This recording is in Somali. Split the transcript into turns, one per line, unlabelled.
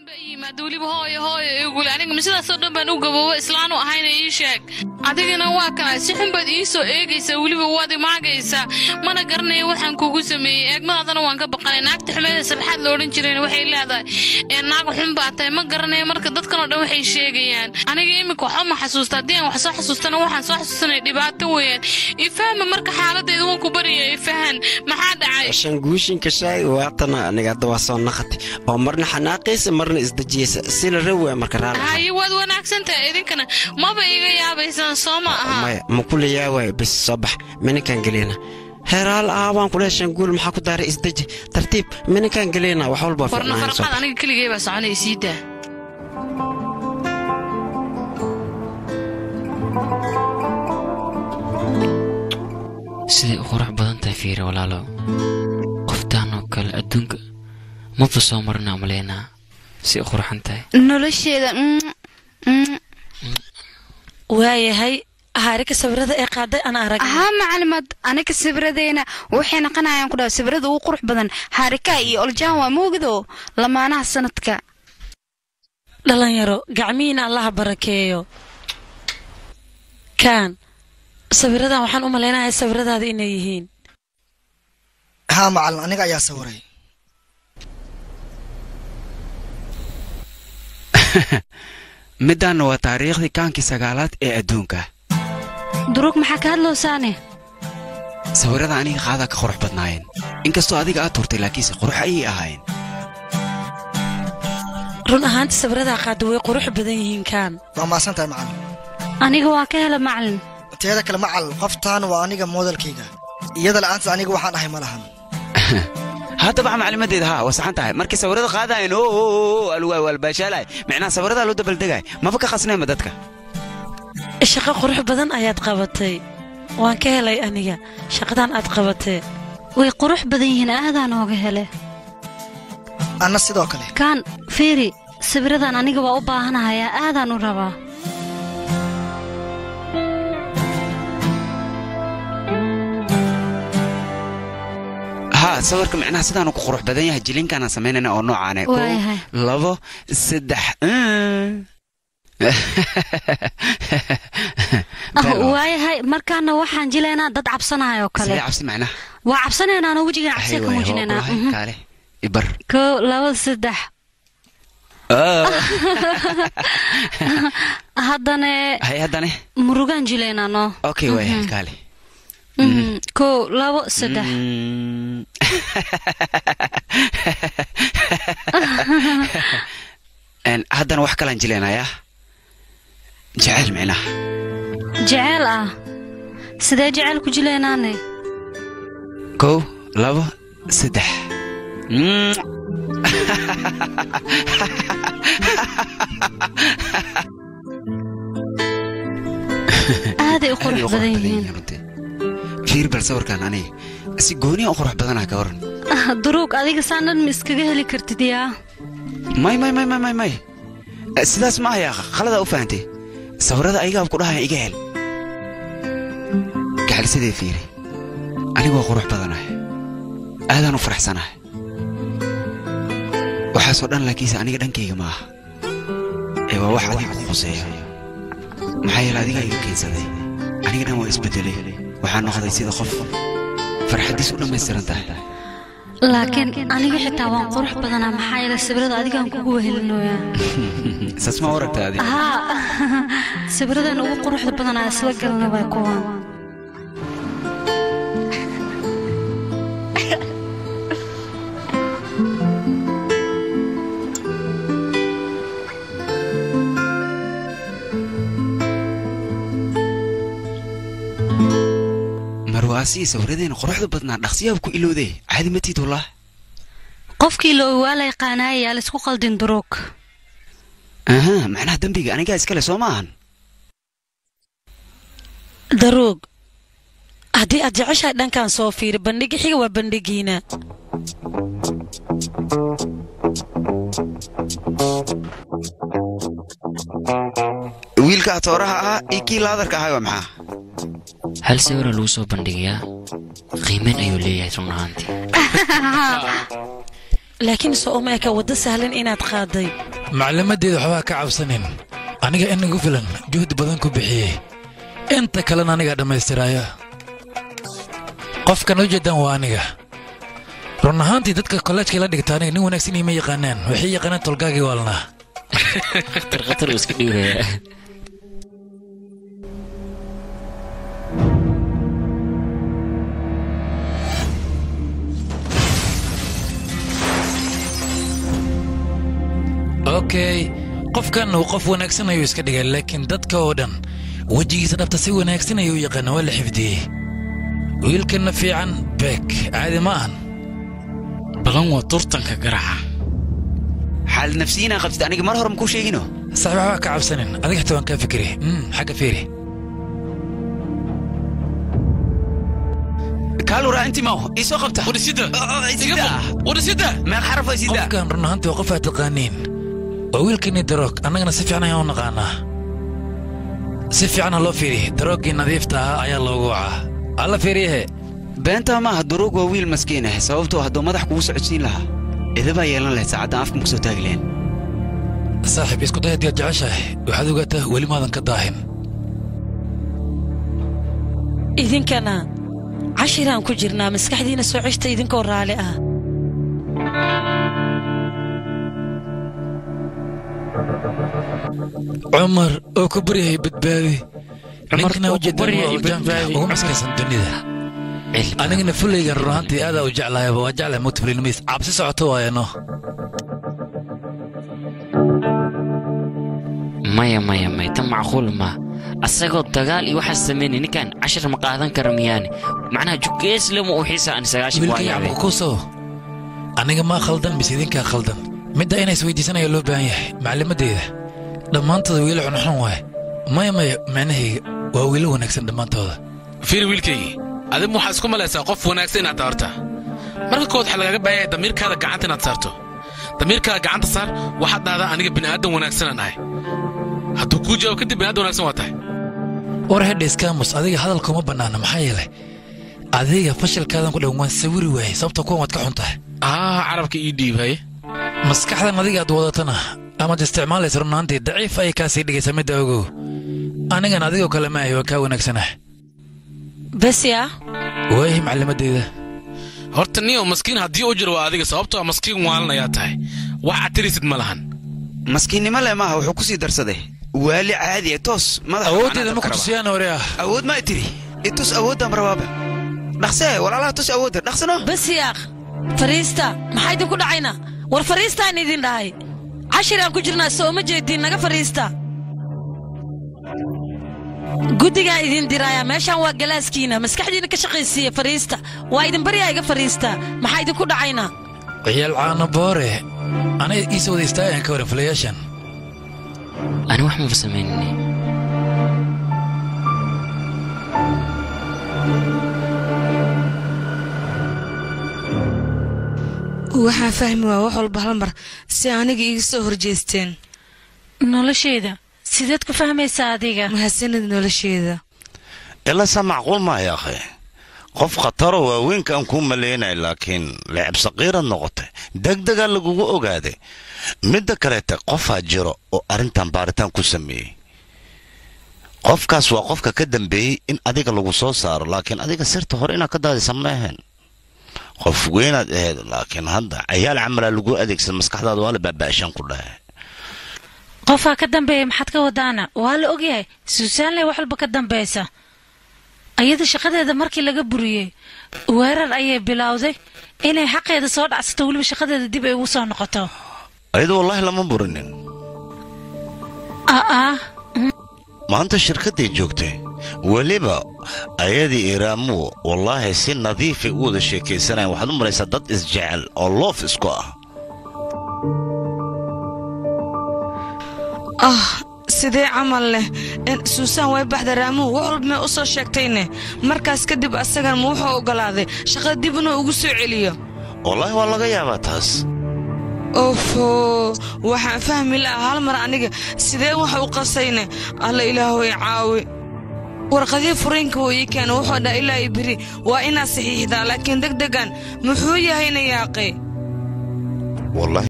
yimaada weliba hooyo hooyo igule aniga masidaasoo dhan baan u gaboobo islaanu ahayna ii sheeg adigana waa kana si xun baad ii soo eegaysaa weliba waad imaagaysaa mana garanaya waxaan kugu sameeyey eegmadaadana waan ka baqanay naagta xumeeda sabxaad la odhan jirayna waxay leedahay ee naag xun baa tahay ma garanaya marka dadkanoo dhan waxay sheegayaan aniga iminka waxba ma xasuusta haddii aan wax soo xasuustana waxaan soo xasuusanaya dhibaato weeyaan ifahma marka xaaladayda waan ku baraya ifahan maxaa dhacay
shanguushinka shaay waatana aniga hadda waa soo naqati oo marna xanaaqaysa marna isdejiyaysa sila rawa marka raali
haye waad wanaagsantahay idinkana maba iga yaabaysaan soo ma aha
maya ma kula yaawaayo bis soo bax mininkaan gelina heeraal ah waan kule shanguul maxaa ku daaray isdeji tartiib mininkaan gelina wax walba
warna farqaad aniga keligay baa soconaya sii daa
siday u qurux badan tahay fiire walaalo qoftaan oo kale adduunka maba soo marnaa maleynaa si u qurxan tahay
nolosheeda
waayahay haarika sawirada ee qaaday aan arag
haa macalimad aniga sawiradeyna waxay naqanayaan ku dhaha sawirada ugu qurux badan haarika iyo oljaan waa moogdo lamaanaha sanadka
dhalinyaro gacmihiina allaha barakeeyo kaan sawiradan waxaan u malaynayaa sawiradaada inay yihiin
haa macalin aniga ayaa sawiray
middaanna waa taariikhdii kaankii sagaalaad ee adduunka
duruug maxaa ka hadloosaane
sawirada aniga qaadaa ka qurux badnaayeen inkastoo adiga aad turtay laakiinse qurux ayay ahaayeen
run ahaantii sawiradaa qaada way qurux badan yihiin kaan
waa maasan tahay macalin
aniga waa ka hela macalin
teeda kale macalin qoftaan waa aniga moodalkayga iyada la'aantas aniga waxaan ahay ma lahan
haddaba maclimadeeda haa waa saxan tahay markii sawirada qaadaayeen oo alwaay waalbaashaalaay micnaha sawiradaa loo dabaldegay maba ka khasnayma dadka
shaqo qurux badan ayaad qabatay waan ka helay aniga shaqadan aad qabatee
way qurux badan yihiin aadaan ooga hele
anna sidoo kale
kaan fiiri sawiradan aniga waa u baahanahayaa aadaan u rabaa
haa sawirka micnaha sidaanu ku qurux badan yahay jilinkaanaan samaynayna oo noocaane kow
Waayahay.
labo saddex
ah waayahay markaana waxaan jilaynaa dad cabsanayoo kale
sidee cabsi macnaha
waa cabsanaynaanoo wejigan cabsiya ka muujinaynaa Mhm.
kaale ibar
kow laba saddex haddane
hay haddane
murugaan jilaynaa noo
okay waayahay kaale
Mhm. kow labo saddex
Mm. Een, haddana wax kalaan jilaynayaa jeceyl micnaha
jeceel ah sidee jeceel ku jilaynaane
kow labo saddex Mm.
aaday u qurux
Aad bay u
badan yihiin
runtii. fiir bal sawirkan aniga si gooniya u qurux badanaa ka waran
Ah, duruug adiga saan dhan ma iskaga heli kartid yaa
may may may may may may Eh, sidaas ma ayaa khaladaa u fahantay sawirada ayagaa ku dhahaya iga hel gacalsadee fiiri anigu waa qurux badanahay aadaan u faraxsanahay waxaasoo dhan laakiinse aniga dhankayga ma aha ee waa wax adiga ku khuseeya maxaa yeele adigaa iga keensaday aniga dhan waa isbedelay waxaa noqday sida qof farxaddiis u dhammaystiran tahay
laakiin aniga xitaa waan qurux badanaa maxaa yeele sawirada adigaan kugu wehelinoyaa
saas ma aragta adiga
haa sawiradan ugu quruxda badanaa isla galna waa kuwan
marwaasii sawiradeena quruxda badnaa dhaqsiyaab ku ilowday caadi ma tiid wallah
qofkii la waa la yaqaanaayaa laisku qaldin duruug
aha macnaha dembiga anigaa iskale soo ma ahan
daruug haddii aad jeceshahay dhankan soo fiiri bandhigi xiga waa bandhigiina
wiilka atooraha ahaa iyo kii laadarka ahaa waa maxaa
hal sawira lagu soo bandhigayaa qiimeyn ayuu leeyahay run ahaantii
laakiin soo uma eka waddo sahlan inaad qaaday
maclimadeeda waxbaa ka cabsanin aniga inagu filan juhdi badan ku bixiyey inta kalena anigaa dhammaystiraya qofkan u jeedaan waa aniga run ahaantii dadka kolleejka la dhigta aniga nin wanaagsan ima yaqaanaan waxay yaqaanaan tolgaagii waalnaa
khatar khatar uu iska dhiibaya
okay qofkan uu qof wanaagsan ayuu iska dhigay laakiin dadka oo dhan wejigiisa dhabta si wanaagsan ayuu u yaqaana waa la xifdiyey wiilkanna fiican beek caadi ma ahan
balan waa turtanka garaca
xaal nafsiyiinaa qabtid aniga mar hore makuu sheegino
saaxiib waxbaa ka cabsanin adiga xitaa waan kaa fikiri Mm, xagga fiiri
kaaluraa intii maaho ii soo qabta
wadhisida
sida
wadhisida
meeq xaraf ay sida
qofkan run ahaantii waa qof aad taqaaniin waa wiilkani daroog annagana si fiican ayaan u naqaanaa si fiicanha loo fiiri darooggii nadiifta ahaa ayaa loogu wacaa alla fiiriyahe
beentaa maaha duruug waa wiil maskiin ah sababtoo hadduu madax kugu socodsiin lahaa idabaa yeelan lahayd saacaddan afkan ku soo taagi lahayn
saaxiib isku day haddii aad jeceshahay waxaad ogaataa weli maadan ka daahin
idinkana cashiraan ku jirnaa maskaxdiina soo ceshta idinkoo raali ah
cumar oo ku baryahay badbaadi
Cumar
ninkana
oo ku
ujeedaan
baryay
waa ujaanka
badbaadi.
ugu maskaysan dunida
cilmi
anigana fulaygan run ahaantii aadaa u jeclahayba waa jeclahay mutafilinimis cabsi socoto waayano
maya maya maya tan macquul ma asagoo dagaal iyo waxaas samaynay ninkan cashar ma qaadan kara miyaane macnaha jugeeslema uu xiisa aan sagaashan waa
wiilka
yaabay
yacquub kuso aniga maa khaldan mise idinkaa khaldan midda inay isweydiisanaya loo baahan yahay maclimaddeeda dhammaantooda wiilo xunxun waaye maya maya macnahayga waa wiilo wanaagsan dhammaantooda
fiiri wiilkaygii adigu waxaad isku malaysaa qof wanaagsan inaad tabarta marka kood waxaa lagaaga baahaya damiirkaada gacanta inaad saarto damiirkaada gacanta saar waxaad dhahdaa aniga bini'aadan wanaagsanaan ahay hadduu kuu jawaab kadib bini'aadan wanaagsan waa tahay
war hedhe iskaamus adiga hadalkuma bannaana maxaa yeelay adiga fashilkaadan ku dhan waan sawiri waayey sababta kuwan waad ka xun tahay
aa carabka ii dhiibay
maskaxdan adiga aad wadatana amaad isticmaalaysa runaantii daciif ayay kaa sii dhigaysaa midda ogow anigan adigoo kale ma ahi waa kaa wanaagsanah
besi ah
waayahay maclimadeyda
horta niyo maskiin haddii u jiro waa adiga sababtoo ah maskiin waalan ayaa tahay wax aad tirisid ma lahan
maskiinnimo leh maaha wuxuu ku sii darsaday waali caadi ah toos madaxa
awooddeeda
macnaha
ma ku
dabka raba.
tusiyaan hore ah
awood ma tiri itus awooddan rabaaba dhaqsee walaalaha tus awoodda dhaqsano
besi ah fariista maxaa idinku dhacayna war fariistaan idin dhahay cashiraan ku jirnaa soo ma jeedin naga fariista guddigaan idin diraayaa meeshaan waa galaaskiina maskaxdiina ka shaqaysiiya fariista waa idin baryaa iga fariista maxaa idinku dhacayna
ciyaal caano boore aniga iisa wada istaagaan ka waran fulayaashan
ani wax maba samaynini
waxaan fahmi waa wax walba hal mar si aniga iiga soo horjeesteen
nolosheeda sideed ku fahmaysaa adiga
mahadsanid nolosheeda
ilasa macquul maayo akhi qof khataro waaweynkaan kuu malaynay laakiin leecab saqiirad noqotay degdegaa lagugu ogaaday midda kaleete qofaa jiro oo arrintan baaritaan ku sameeyey qofkaas waa qofka ka dambeeyey in adiga lagu soo saaro laakiin adiga sirta hore inaad ka daadisa ma ahayn qof weynaad ahayd laakiin hadda cayaal camalaa lagu adeegsan maskaxdaada waa la baaba'ashaan ku dhahay
qofaa ka dambeeya maxaad ka wadaana waa la ogyahay suusaanle wax walba ka dambaysa ayada shaqadeeda markii laga buriyey weerar ayay bilowday inay xaqeeda soo dhacsato weliba shaqadeeda dib ay ugu soo noqoto
ayadu wallaahi lama burinin
aa
maanta shirkadday joogtay weliba ayadii iraamuhu wallaahi si nadiifay u wada sheekaysanayan waxaad u maraysaa dad isjecel oo loof isku ah
ah sidee camal leh suusaan way baxda raamuhu wax walba may u soo sheegtayne markaas kadib asagan ma wuxuu oggolaaday shaqada dib inuu ugu soo celiyo
wallaahi waa laga yaabaa taas
ofo waxaan fahmi lahaa hal mar aniga sidee wax u qasayne alla ilaahoy caawi warqadii furiinka wuu ii keena wuxuu dhaa ilaa i beri waa inaad saxiixdaa laakiin degdegan muxuu yahayna yaaqay
wallaahi